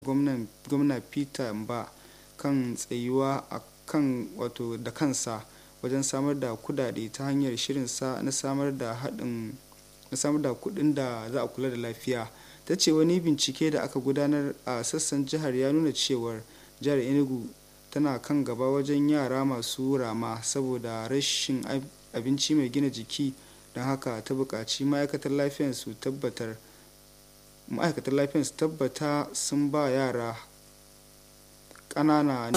gwamna peter mba kan tsayuwa a kan wato da kansa wajen samar da kudade ta hanyar shirinsa na samar da haɗin na samar da kuɗin da za a kula da lafiya ta ce wani bincike da aka gudanar a sassan jihar ya nuna cewar jihar enugu tana kan gaba wajen yara masu rama saboda rashin abinci mai gina jiki don haka ta buƙaci ma'aikatar lafiyar su tabbatar ma'aikatar lafiyar su tabbata sun ba yara ƙanana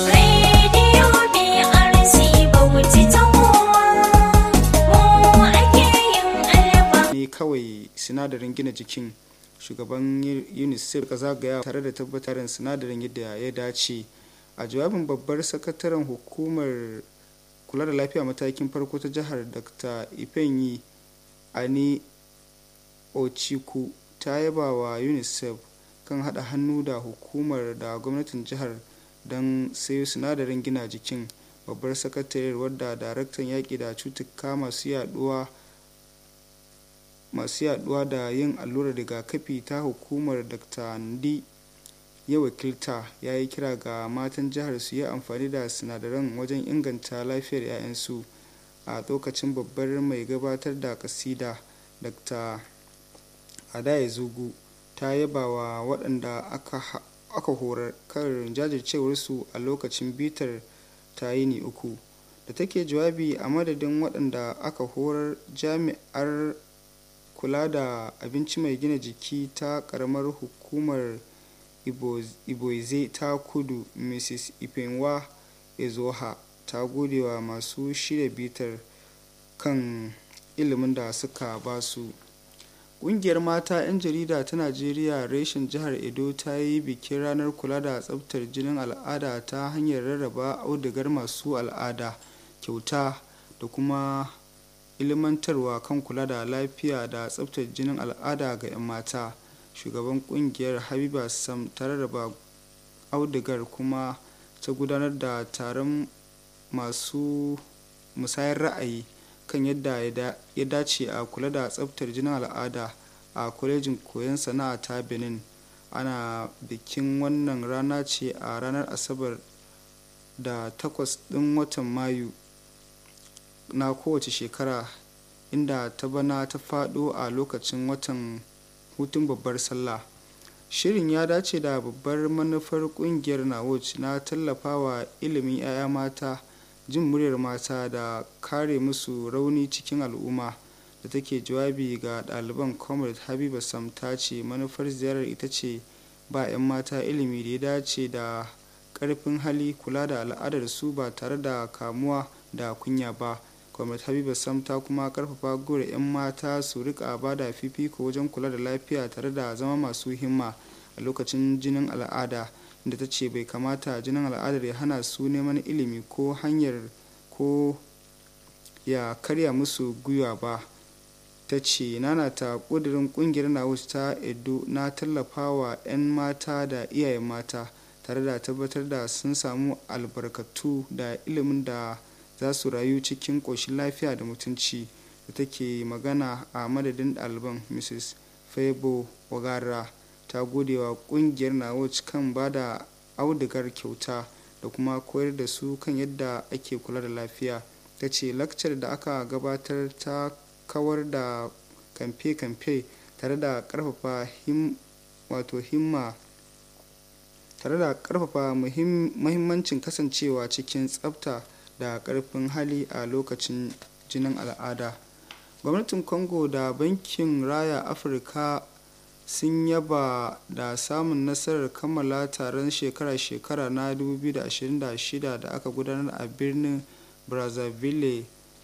ne kawai sinadarin gina jikin shugaban unicef ka zagaya tare da tabbatar sinadarin yadda ya dace a jawabin babbar sakataren hukumar kula da lafiya matakin farko ta jihar dr ifeanyi ani ochiku ta yaba wa unicef kan hada hannu da hukumar da gwamnatin jihar don sayo sinadarin gina jikin babbar sakatariyar wadda daraktan yaƙi da cutuka masu yaduwa masu yaduwa da yin allurar rigakafi ta hukumar dr ndi ya wakilta ya yi kira ga matan jihar su yi amfani da sinadaran wajen inganta lafiyar 'ya'yansu a lokacin babbar mai gabatar da kasida dr adaya zugu ta yaba wa waɗanda aka horar kan jajircewarsu a lokacin bitar ta yini uku da take jawabi a madadin waɗanda aka horar jami'ar kula da abinci mai gina jiki ta ƙaramar hukumar iboize ta kudu mrs ifenwa ezoha ta gode wa masu shirya bitar kan ilimin da suka basu ƙungiyar mata 'yan jarida ta najeriya reshen jihar edo ta yi bikin ranar kula da tsabtar jinin al'ada ta hanyar rarraba audigar masu al'ada kyauta da kuma ilimantarwa kan kula da lafiya da tsabtar jinin al'ada ga 'yan mata shugaban kungiyar habiba sam ta rarraba audigar kuma ta gudanar da taron masu musayar ra'ayi kan yadda ya dace a kula da tsabtar jinin al'ada a kwalejin koyon sana'a ta benin ana bikin wannan rana ce a ranar asabar da takwas ɗin watan mayu na kowace shekara inda ta bana ta faɗo a lokacin watan hutun babbar sallah shirin ya dace da babbar manufar kungiyar nawoj na tallafawa ilimin 'ya'ya mata jin muryar mata da kare musu rauni cikin al'umma da take jawabi ga ɗaliban comrade habiba sam ta ce manufar ziyarar ita ce ba 'yan mata ilimi da ya dace da ƙarfin hali kula da al'adar su ba tare da kamuwa da kunya ba comrade habiba sam ta kuma karfafa gora 'yan mata su rika ba da fifiko wajen kula da lafiya tare da zama masu himma a lokacin jinin al'ada inda ta ce bai kamata jinin al'adar ya hana su neman ilimi ko hanyar ko ya karya musu gwiwa ba ta ce nanata ƙudurin ƙungiyar nawus ta edo na tallafawa 'yan mata da iyayen mata tare da tabbatar da sun samu albarkatu da ilimin da za su rayu cikin ƙoshin lafiya da mutunci da take magana a madadin ɗaliban mrs febo wagara ta gode wa ƙungiyar nawuc kan ba da audigar kyauta da kuma koyar da su kan yadda ake kula da lafiya ta ce lakcar da aka gabatar ta kawar da kamfe-kamfe tare da ƙarfafa wato himma tare da ƙarfafa muhimmancin kasancewa cikin tsafta da ƙarfin hali a lokacin jinin al'ada gwamnatin congo da bankin raya afirka sun yaba da samun nasarar kammala taron shekara-shekara na 2026 da aka gudanar a birnin brazzaville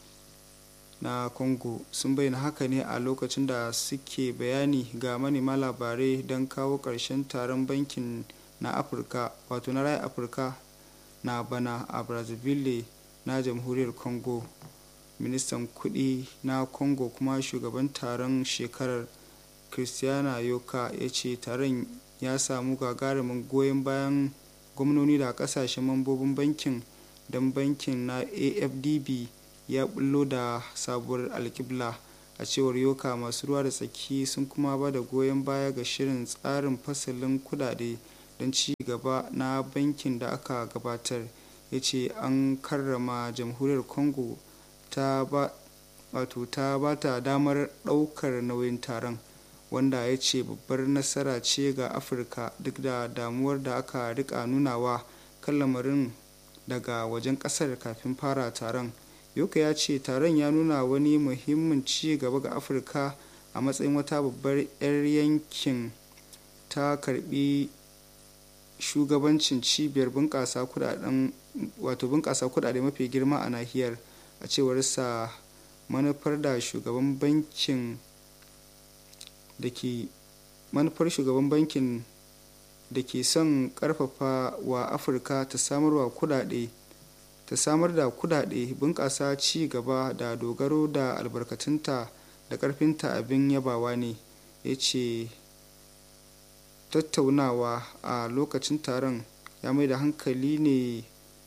na congo sun bayyana haka ne a lokacin da suke bayani ga manema labarai don kawo ƙarshen taron bankin na afirka wato na raya afirka na bana a brazzaville na jamhuriyar congo ministan kudi na congo kuma shugaban taron shekarar christiana yoka ya ce taron ya samu gagarumin goyon bayan gwamnoni da kasashen mambobin bankin don bankin na afdb ya bullo da sabuwar alkibla a cewar yoka masu ruwa da tsaki sun kuma ba da goyon baya ga shirin tsarin fasalin kudade don ci gaba na bankin da aka gabatar ya ce an karrama jamhuriyar congo ta ba wato ta ba ta damar ɗaukar nauyin taron wanda ya ce babbar nasara ce ga afirka duk da damuwar da aka rika nunawa kan lamarin daga wajen kasar kafin fara taron yoka ya ce taron ya nuna wani muhimmin ci gaba ga afirka a matsayin wata babbar 'yar yankin ta karbi shugabancin cibiyar bunƙasa kudaden wato bunƙasa kudade mafi girma a nahiyar a cewar sa manufar da shugaban bankin da ke manufar shugaban bankin da ke son karfafa wa afirka ta samarwa kudade ta samar da kudade bunƙasa ci gaba da dogaro da albarkatunta da ƙarfinta abin yabawa ne ya ce tattaunawa a lokacin taron ya mai da hankali ne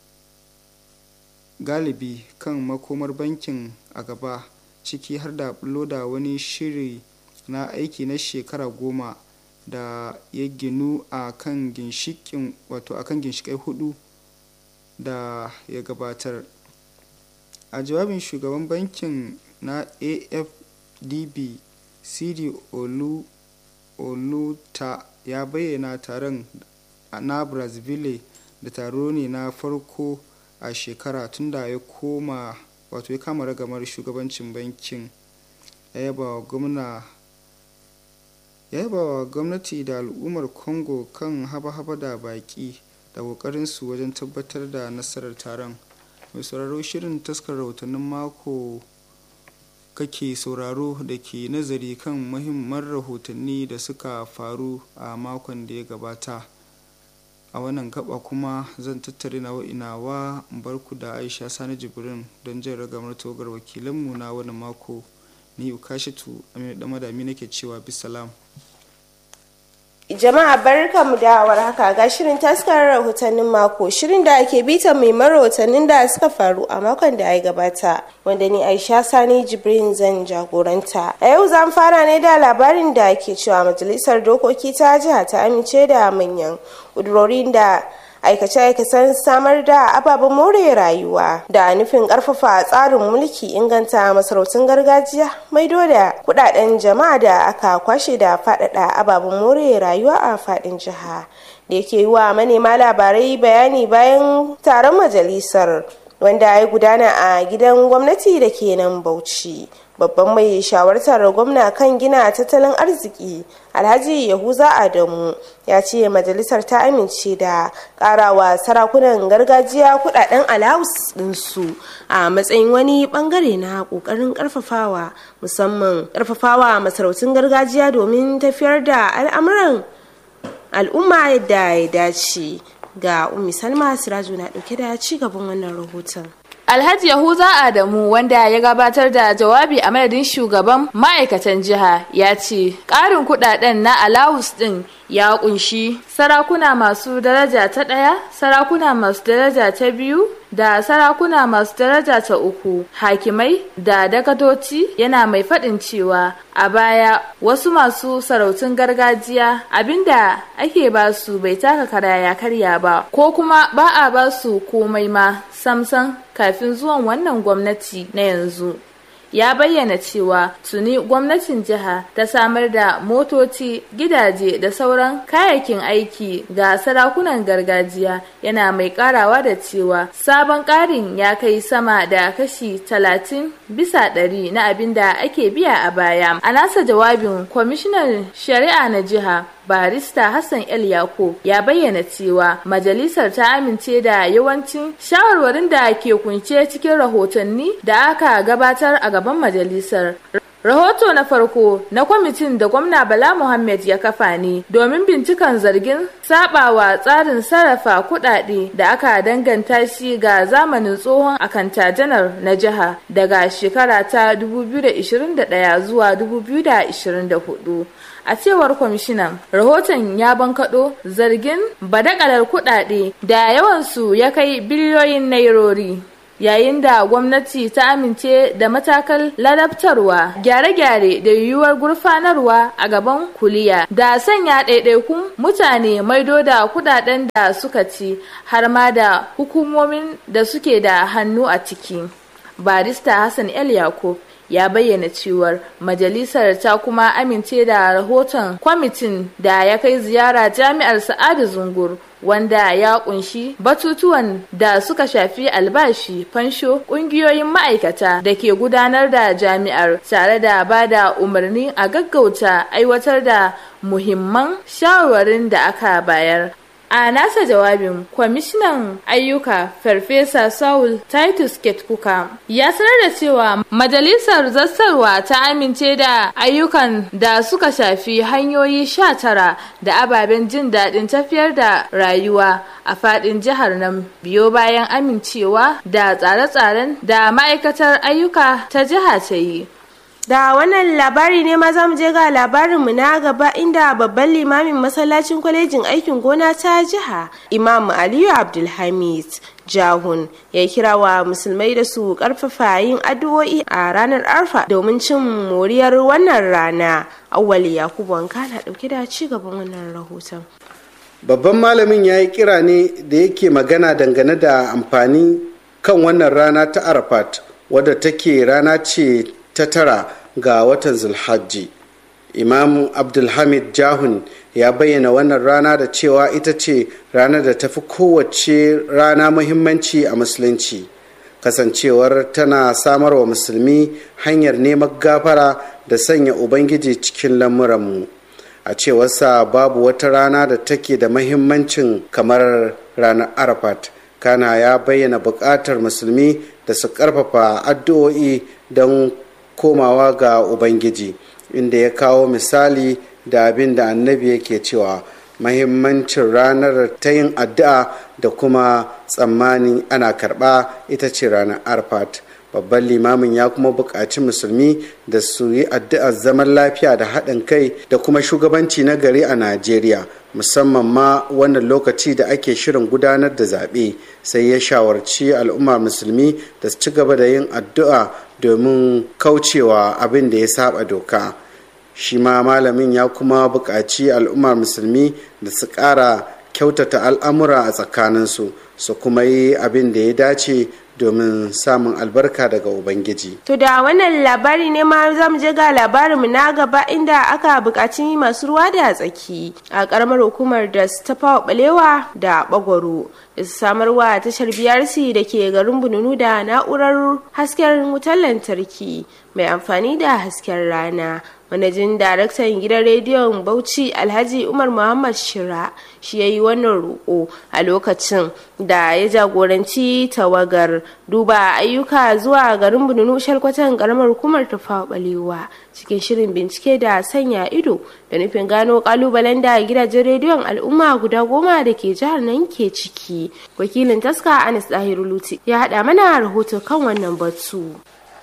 galibi kan makomar bankin a gaba ciki har da bulo da wani shiri na aiki na shekara goma da ya ginu a kan ginshikin wato a kan ginshikai hudu da ya gabatar a jawabin shugaban bankin na afdb cd olu oluta ya bayyana taron na brazzaville da taro ne na farko a shekara tunda ya koma wato ya kama ragamar shugabancin bankin ya yaba wa gwamna ya yaba wa gwamnati da al'ummar congo kan haba-haba da baki da kokarinsu wajen tabbatar da nasarar taron mai sauraro shirin taskar rahotannin mako kake sauraro da ke nazari kan muhimman rahotanni da suka faru a makon da ya gabata a wannan gaba kuma zan tattare na inawa barku da aisha sani jibrin don jin ragamar togar wakilanmu na wani mako ni ukashitu aminu damadami nake cewa bisalam Jama'a barkamu da warhaka ga shirin taskar rahotannin mako shirin da ake bita mai rahotannin da suka faru a makon da ya gabata wanda ni Aisha Sani Jibrin zan jagoranta. A yau zan fara ne da labarin da ke cewa majalisar dokoki ta jiha ta amince da manyan ƙudurorin da aikace-aikacen samar da ababen more rayuwa da nufin karfafa tsarin mulki inganta masarautun gargajiya maido da kudaden jama'a da aka kwashe da faɗaɗa ababen more rayuwa a faɗin jiha da yake yi wa manema labarai bayani bayan taron majalisar wanda ya gudana a gidan gwamnati da ke nan bauchi babban mai shawartar gwamna kan gina tattalin arziki alhaji yahuza adamu ya ce majalisar ta amince da karawa sarakunan gargajiya kudaden alawus dinsu a matsayin wani bangare na kokarin karfafawa musamman karfafawa masarautun gargajiya domin tafiyar da al'amuran al'umma yadda ya dace ga ummi salma siraju na dauke da ci gaban wannan rahoton Alhaji Yahuza Adamu wanda ya gabatar da jawabi a madadin shugaban ma'aikatan jiha ya ce ƙarin kudaden na alawus ɗin ya kunshi sarakuna masu daraja ta ɗaya, sarakuna masu daraja ta biyu da sarakuna masu daraja ta uku, hakimai da dakadoci yana mai faɗin cewa a baya wasu masu sarautun gargajiya abinda ake ba su bai taka kara ya karya ba ko kuma ba a ba su komai ma samsan kafin zuwan wannan gwamnati na yanzu ya bayyana cewa tuni gwamnatin jiha ta samar da motoci gidaje da sauran kayayyakin aiki ga sarakunan gargajiya yana mai karawa da cewa sabon karin ya kai sama da kashi talatin bisa ɗari na abin da ake biya a baya a nasa jawabin kwamishinan shari'a na jiha barista Hassan El Yako ya bayyana cewa majalisar ta amince da yawancin shawarwarin da ke kunce cikin rahotanni da aka gabatar a gaban majalisar. Rahoto na farko na kwamitin da gwamna Bala Muhammad ya kafa ne domin bincikan zargin sabawa tsarin sarrafa kudade da aka danganta shi ga zamanin tsohon akanta janar na jiha daga shekara ta 2021 zuwa 2024. a cewar kwamishinan rahoton ya bankaɗo zargin badakalar kuɗaɗe da yawansu ya kai biliyoyin nairori yayin da gwamnati ta amince da matakal ladabtarwa gyare-gyare da yiwuwar gurfanarwa a gaban kuliya da sanya ɗaiɗaikun mutane maido da kudaden da suka ci har ma da hukumomin da suke da hannu a ciki barista hassan el yakub ya bayyana cewar majalisar ta kuma amince da rahoton kwamitin da ya kai ziyara jami'ar sa'adu zungur wanda ya kunshi batutuwan da suka shafi albashi fansho kungiyoyin ma'aikata da ke gudanar da jami'ar tare da ba da umarni a gaggauta aiwatar da muhimman shawarwarin da aka bayar a nasa jawabin kwamishinan ayyuka farfesa saul titus ketkuka ya sanar da cewa majalisar zassarwa ta amince da ayyukan da suka shafi hanyoyi sha tara da ababen jin daɗin tafiyar da rayuwa a faɗin jihar nan biyo bayan amincewa da tsare-tsaren da ma'aikatar ayyuka ta jiha ta yi da wannan labari ne ma za mu je ga labarinmu na gaba inda babban limamin masallacin kwalejin aikin gona ta jiha imam aliyu abdulhamid jahun ya kira wa musulmai da su karfafa yin addu'o'i a ranar arfa domin cin moriyar wannan rana awwali yakubu wanka na dauke da ci gaban wannan rahoton babban malamin ya yi kira ne da yake magana dangane da amfani kan wannan rana ta arafat wadda take rana ce ta tara ga watan zulhajji imam abdulhamid jahun ya bayyana wannan rana da cewa ita ce ranar da tafi kowace rana muhimmanci a musulunci kasancewar tana samar wa musulmi hanyar neman gafara da sanya ubangiji cikin lamuranmu a cewarsa babu wata rana da take da mahimmancin kamar ranar arafat kana ya bayyana buƙatar musulmi da su ƙarfafa addu'o'i don komawa ga ubangiji inda ya kawo misali da abin da annabi yake cewa mahimmancin ranar ta yin addu'a da kuma tsammani ana karɓa ita ce ranar arfat babban limamin ya kuma buƙaci musulmi da su yi addu'ar zaman lafiya da haɗin kai da kuma shugabanci na gari a najeriya musamman ma wannan lokaci da ake shirin gudanar da zaɓe sai ya shawarci al'umma musulmi da su ci gaba da yin addu'a domin kaucewa abin da ya saba doka shi ma malamin ya kuma buƙaci al'ummar musulmi da su ƙara kyautata al'amura a tsakaninsu su kuma yi abin da ya dace domin samun albarka daga ubangiji to da wannan labari ne ma za mu je ga labarinmu na gaba inda aka buƙaci masu ruwa da tsaki a ƙaramar hukumar da su tafawa balewa da bagwaro da su samarwa tashar brc da ke garin bununu da na'urar hasken wutar lantarki mai amfani da hasken rana manajin daraktan gidan rediyon bauchi alhaji umar muhammad shira shi ya yi wannan roƙo a lokacin da ya jagoranci tawagar duba ayyuka zuwa garin bununu shalkwatan karamar hukumar tafawa balewa cikin shirin bincike da sanya ido da nufin gano kalubalen da gidajen rediyon al'umma guda goma da ke jihar nan ke ciki wakilin taska anis dahiru luti ya haɗa mana rahoto kan wannan batu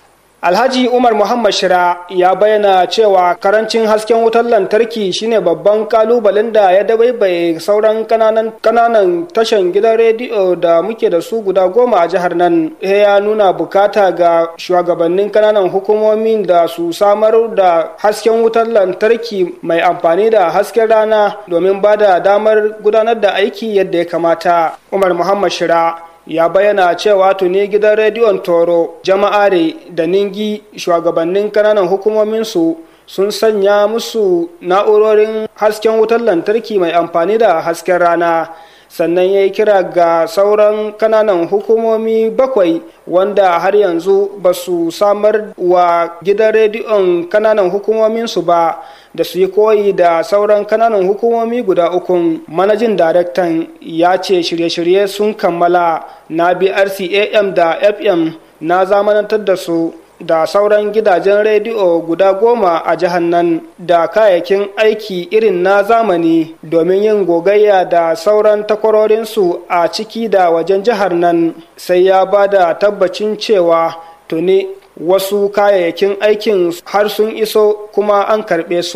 Alhaji Umar Muhammad Shira ya bayyana cewa karancin hasken wutar lantarki shine babban kalubalen da ya dabaibaye sauran kananan kananan tashan gidan rediyo da muke da su guda goma a jihar nan. ya nuna bukata ga shugabannin kananan hukumomin da su samar da hasken wutar lantarki mai amfani da hasken rana domin ba da damar gudanar da aiki yadda ya kamata. Umar Muhammad Shira ya bayyana cewa tuni gidan rediyon toro jama'are da ningi shugabannin kananan hukumominsu sun sanya musu na'urorin hasken wutar lantarki mai amfani da hasken rana sannan ya yi kira ga sauran kananan hukumomi bakwai wanda har yanzu ba su samar wa gidan rediyon kananan hukumominsu ba da su yi koyi da sauran kananan hukumomi guda ukun manajin daraktan ya ce shirye-shirye sun kammala na brcam da fm na zamanantar da su da sauran gidajen rediyo guda goma a jihar nan da kayayyakin aiki irin na zamani domin yin gogayya da sauran takwarorinsu a ciki da wajen jihar nan sai ya ba da tabbacin cewa tuni wasu kayayyakin aikin har sun iso kuma an karɓe su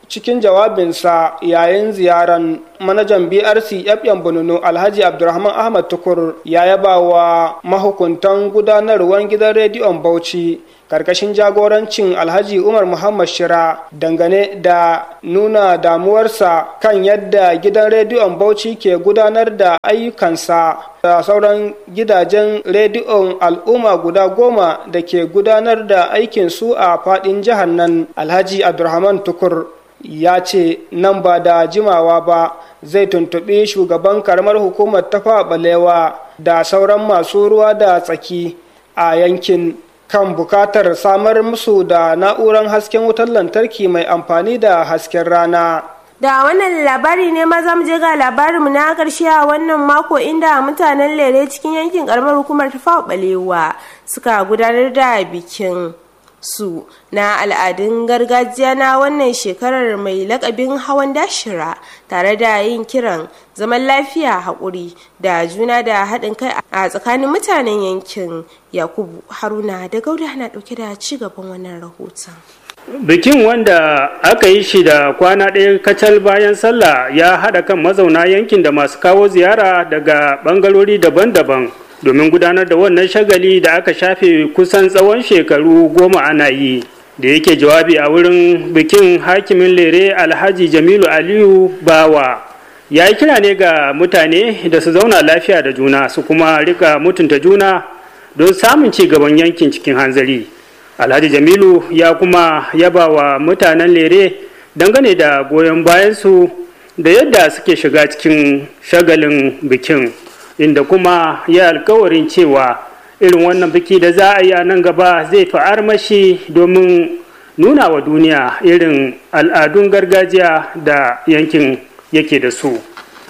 cikin jawabinsa yayin ziyaran manajan brc fm bununu alhaji abdulrahman ahmad tukur ya yaba wa mahukuntan gudanarwar gidan rediyon bauchi karkashin jagorancin alhaji umar muhammad shira dangane da nuna damuwarsa kan yadda gidan rediyon bauchi ke gudanar da ayyukansa da sauran gidajen rediyon al'umma guda goma da ke gudanar da aikinsu a fadin jihar nan alhaji abdulrahman tukur ya ce nan ba da jimawa ba zai tuntuɓi shugaban karamar hukumar tafa balewa da sauran masu ruwa da tsaki a yankin kan bukatar samar musu da na'urar hasken wutar lantarki mai amfani da hasken rana da wannan labari ne maza mu je ga labarinmu na karshe a wannan mako inda mutanen lere cikin yankin karamar hukumar tafawa balewa suka gudanar da bikin su na al'adun gargajiya na wannan shekarar mai lakabin hawan dashira tare da yin kiran zaman lafiya haƙuri da juna da haɗin kai a tsakanin mutanen yankin yakubu haruna da gauda na ɗauke da ci gaban wannan rahoton bikin wanda aka yi shi da kwana ɗaya kacal bayan sallah ya haɗa kan mazauna yankin da masu kawo ziyara daga ɓangarori daban-daban domin gudanar da wannan shagali da aka shafe kusan tsawon shekaru goma ana yi da yake jawabi a wurin bikin hakimin lere alhaji jamilu aliyu bawa ya yi kira ne ga mutane da su zauna lafiya da juna su kuma rika mutunta juna don samun ci gaban yankin cikin hanzari alhaji jamilu ya kuma yaba wa mutanen lere dangane da goyon bayansu da yadda suke shiga cikin shagalin bikin inda kuma ya alkawarin cewa irin wannan biki da za a yi a nan gaba zai fi armashi domin nuna wa duniya irin al'adun gargajiya da yankin yake da su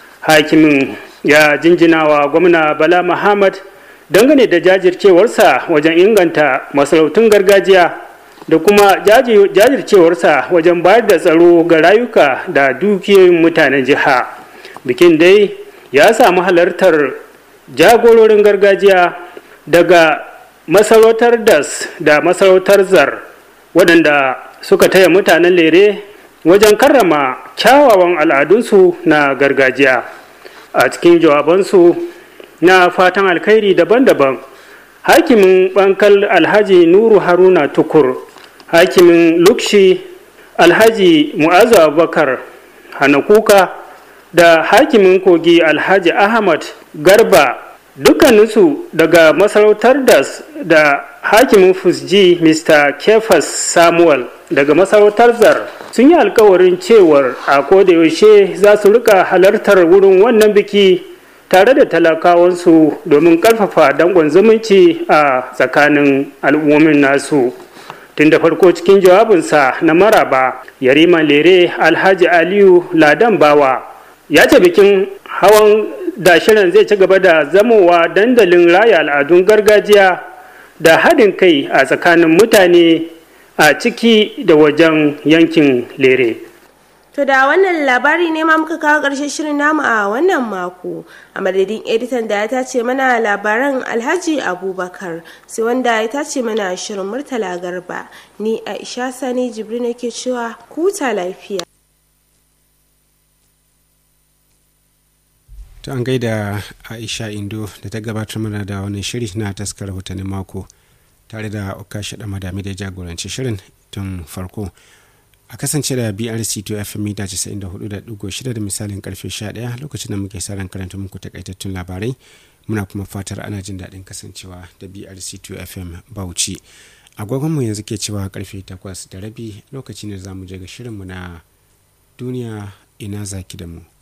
hakimin ya jinjina wa gwamna bala muhammad dangane da jajircewarsa wajen inganta masarautun gargajiya da kuma jajircewarsa wajen bayar da tsaro ga rayuka da dukiyoyin mutanen jiha bikin dai ya samu halartar jagororin gargajiya daga masarautar das da masarautar zar waɗanda suka taya mutanen lere wajen karrama kyawawan al'adunsu na gargajiya a cikin jawabansu na fatan alkhairi daban-daban hakimin bankal alhaji nuru haruna tukur hakimin lukshi alhaji mu'azu abubakar hanakuka da hakimin kogi alhaji ahmad garba dukkaninsu daga masarautar das da hakimin fusji mr kefas samuel daga masarautar zar sun yi alkawarin cewar a kodayaushe za su rika halartar wurin wannan biki tare da talakawansu domin karfafa dangon zumunci a tsakanin al'ummomin nasu tun da farko cikin jawabinsa na maraba yariman lere alhaji aliyu ladan bawa ya ce bikin hawan dashiran zai ci gaba da zamowa dandalin raya al'adun gargajiya da haɗin kai a tsakanin mutane a ciki da wajen yankin lere To da wannan labari ne ma muka kawo ƙarshen shirin namu a wannan mako a madadin editan da ya tace mana labaran Alhaji Abubakar sai wanda ya tace mana shirin Murtala Garba ni Aisha Sani Jibrin nake cewa kuta lafiya. To an gaida Aisha Indo da ta gabatar mana da wani shiri na taskar rahotannin mako tare da Okashi da Madami da jagoranci shirin tun farko. a kasance da brc to fm mita 94.6 da misalin karfe 11 lokacin da muke sa ran karanta muku takaitattun labarai muna kuma fatar ana jin daɗin kasancewa da brc to fm bauchi agogonmu yanzu ke cewa karfe 8 da rabi lokaci ne za mu je ga shirinmu na duniya ina zaki da mu